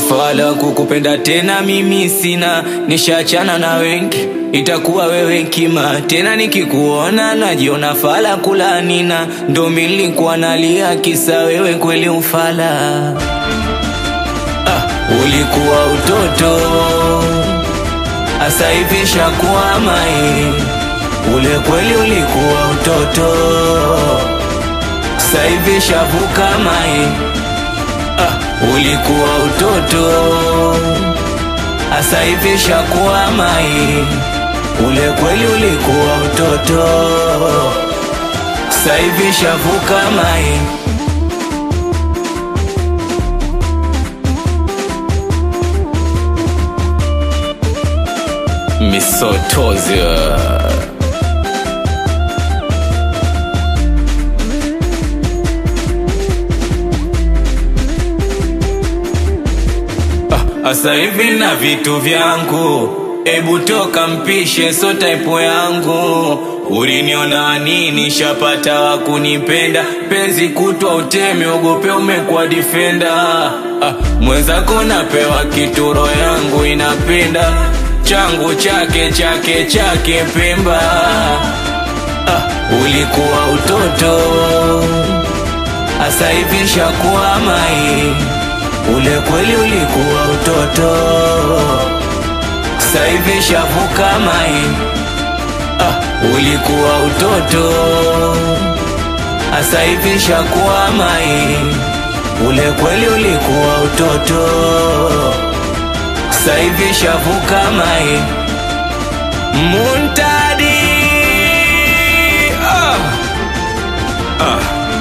Ufala kukupenda tena mimi sina, nishachana na wengi, itakuwa wewe kima tena. Nikikuona najiona fala kulanina, ndo milikuwa nalia kisa wewe kweli ufala. Ah, ulikuwa utoto asa hivi shakuwa mai, ule kweli ulikuwa utoto sasa hivi shavuka mai. Ah, ulikuwa utoto asa hivi shakuwa mai, ule kweli ulikuwa utoto sasa hivi shavuka mai. Misotozia Asa hivi na vitu vyangu, ebu toka mpishe, so type yangu. Uliniona nini? Shapata wa kunipenda, penzi kutwa uteme, ogope umekuwa defender. Ah, mwenzako napewa kituro, yangu inapenda changu chake chake chake Pemba. Ah, ulikuwa utoto, asa hivi shakuwa mai Ule kweli ulikuwa utoto, sasa hivi shavuka mai. Ah, ulikuwa utoto, sasa hivi shakuwa mai. Ule kweli ulikuwa utoto, sasa hivi shavuka mai. Muntadi ah. Ah.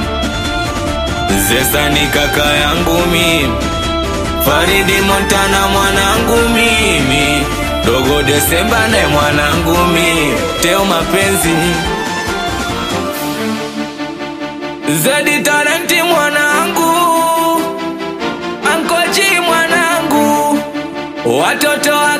Zesa ni kaka yangu mimi Faridi Montana mwanangu mimi, Dogo Desemba naye mwanangu mimi, Teo mapenzi Zedi Talenti mwanangu, Ankochi mwanangu, watoto wa